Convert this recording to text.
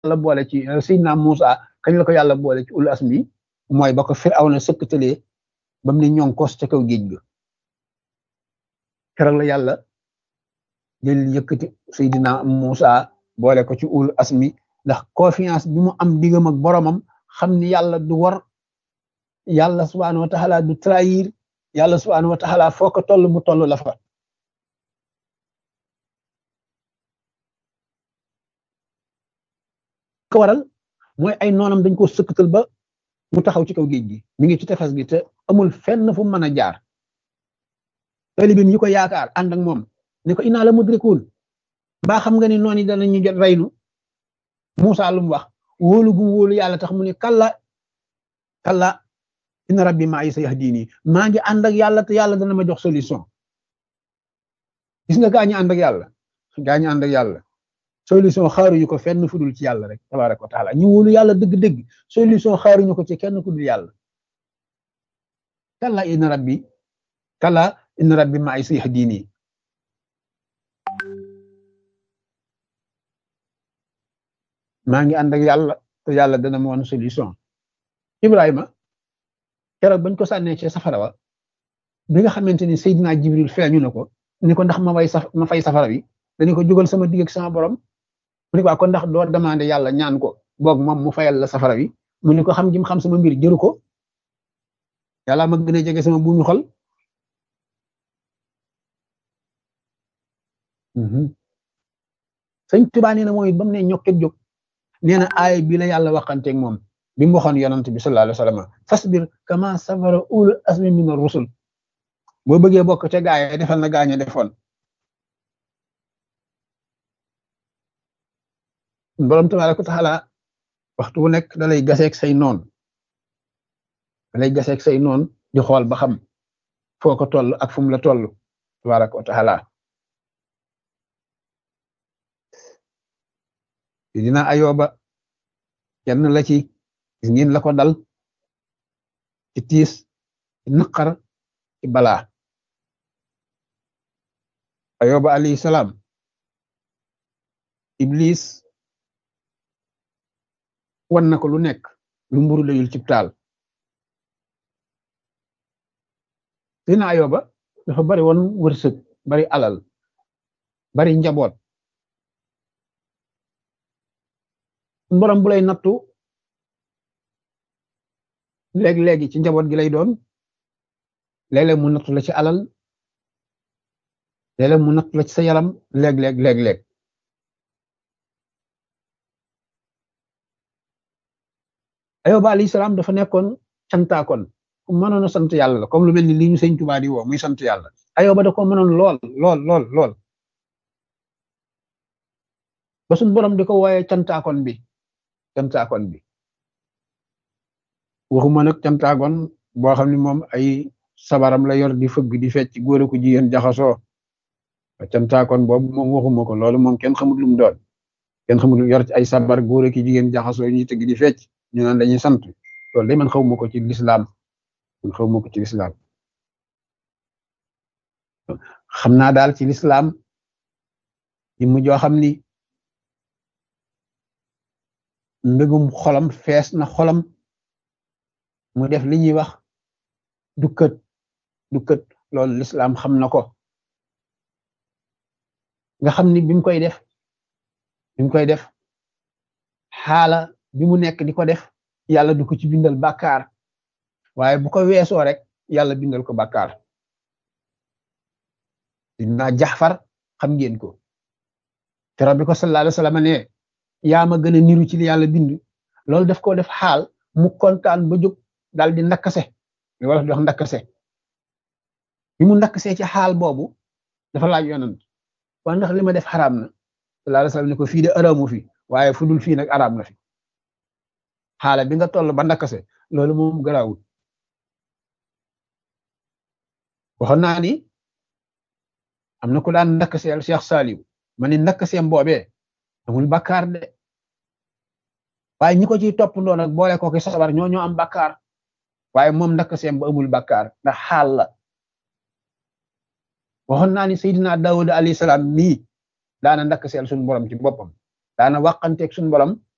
yàlla boole ci Seydina Muusa kañ la ko yàlla boole ci ul asmi mooy ba ko Firawna sëkkatalee ba mu ne ñoŋ kos ca kaw géej ga keroog la yàlla jël yëkkati Seydina Muusa boole ko ci ul asmi ndax confiance bi mu am diggam ak boromam xam ni yàlla du war yàlla subhaanahu wa taala du trahir yàlla subhaanahu wa taala foo ko toll mu toll la fa ko waral mooy ay noonam dañ ko sëkkatal ba mu taxaw ci kaw géej gi mi ngi ci tefes gi te amul fenn fu mu mën a jaar talibim yi ko yaakaar ànd ak moom ni ko inaa la mudrikuun mbaa xam nga ni noon yi danañu jot reynu Muusa lu mu wax wóolu gu wóolu yàlla tax mu ne kalla kalla inna rabbi maa yi sa yahdini maa ngi ànd ak yàlla te yàlla dana ma jox solution gis nga gaa ñi ànd ak yàlla gaa ñi ànd ak yàlla solution xaaruñu ko fenn fu dul ci yàlla rek tabaraka wa taala ñu wóolu yàlla dëgg-dëgg solution xaaruñu ko ci kenn ku dul yàlla kalla inna rabbi kalla inna rabbi maa yi sa yahdini maa ngi ànd ak yàlla te yàlla dana ma woon solution Ibrahima keroog bañ ko sànnee ci safara wa bi nga xamante ni Seydina Jibril feeñu na ko ni ko ndax ma way saf ma fay safara bi dañu ko jógal sama digg ak sama borom mu ni ko kon ndax doo demandé yàlla ñaan ko boog moom mu fayal la safara bi mu ni ko xam jim xam sama mbir jëru ko yàlla ma gën a jege sama buumi xol sëñ Tuubaa nee na mooy ba mu ne ñokket jóg nee na aay bi la yàlla waxanteeg moom bi mu waxoon yonent bi sallallahu alayhi wa sallam fasbir kama sabara ulul azmi min ar-rusul boo bëggee bokk ca gaay defal na gaañe defoon borom tabaaraka wa taala waxtu wu nekk da lay gaseeg say noon da lay gaseeg say noon di xool ba xam foo ko toll ak fu mu la toll tabaaraka wa taala dina ayoba kenn la ci gis ngeen la ko dal ci tiis ci naqar ci balaa ayoba alayhi salaam iblis wan na ko lu nekk lu mburu layul ci taal dina ayoba dafa bari woon wërsëg bari alal bari njaboot borom bu lay nattu léeg-léegi ci njaboot gi lay doon léeg-léeg mu nattu la ci alal léeg-léeg mu nattu la ci sa yaram léeg-léeg léeg-léeg ayoba alayhi salaam dafa nekkoon cantaakoon ku mënoon a sant yàlla la comme lu mel ni lii ñu sëñ Tuubaa di woo muy sant yàlla ayoba da ko mënoon lool lool lool lool ba suñ borom di ko wooyee cantaakoon bi cantaakoon bi waxuma nag cantaakoon boo xam ne moom ay sabaram la yor di fëgg di fecc góor ko jigéen jaxasoo cantaakoon boobu moom waxuma ko loolu moom kenn xamul lu mu doon kenn xamul lu yor ci ay sabar góor ki jigéen jaxasoo ñuy tëgg di fecc ñu naan dañuy sant loolu day man xawma ko ci lislaam man xawma ko ci lislaam xam naa daal ci lislaam yi mu joo xam ni mbégum xolam fees na xolam mu def li ñuy wax dukkat dukkat loolu lislaam xam na ko nga xam ni bi mu koy def bi mu koy def xaala bi mu nekk di ko def yàlla du ko ci bindal bàkkaar waaye bu ko weesoo rek yàlla bindal ko bàkkaar dinaa jaxfar xam ngeen ko keroog bi ko sallallahu alayhi wa sallam ne yaa ma gën a niru ci li yàlla bind loolu daf ko def xaal mu kontaan ba jóg daal di ndakkase li wala di wax ndakkase bi mu ndakkasee ci xaal boobu dafa laaj yonant waa ndax li ma def xaraam na sallallahu alayhi wa sallam ne ko fii de araamu fi waaye fu dul fii nag araam na fi xaala bi nga toll ba ndakkase loolu moom garaawul waxoon naa ni am na ku daan ndakkaseel Cheikh Saliou ma ni ndakkaseem boobee amul bakkaar de waaye ñi ko ciy toppandoo nag boole ko ki sabar ñoo ñoo am bakkaar waaye moom ndakkaseem ba amul bakkaar ndax xaal la waxoon naa ni Seydina Daawuda alayhi salaam nii daana ndakkaseel suñu borom ci boppam daana wàqanteeg suñu borom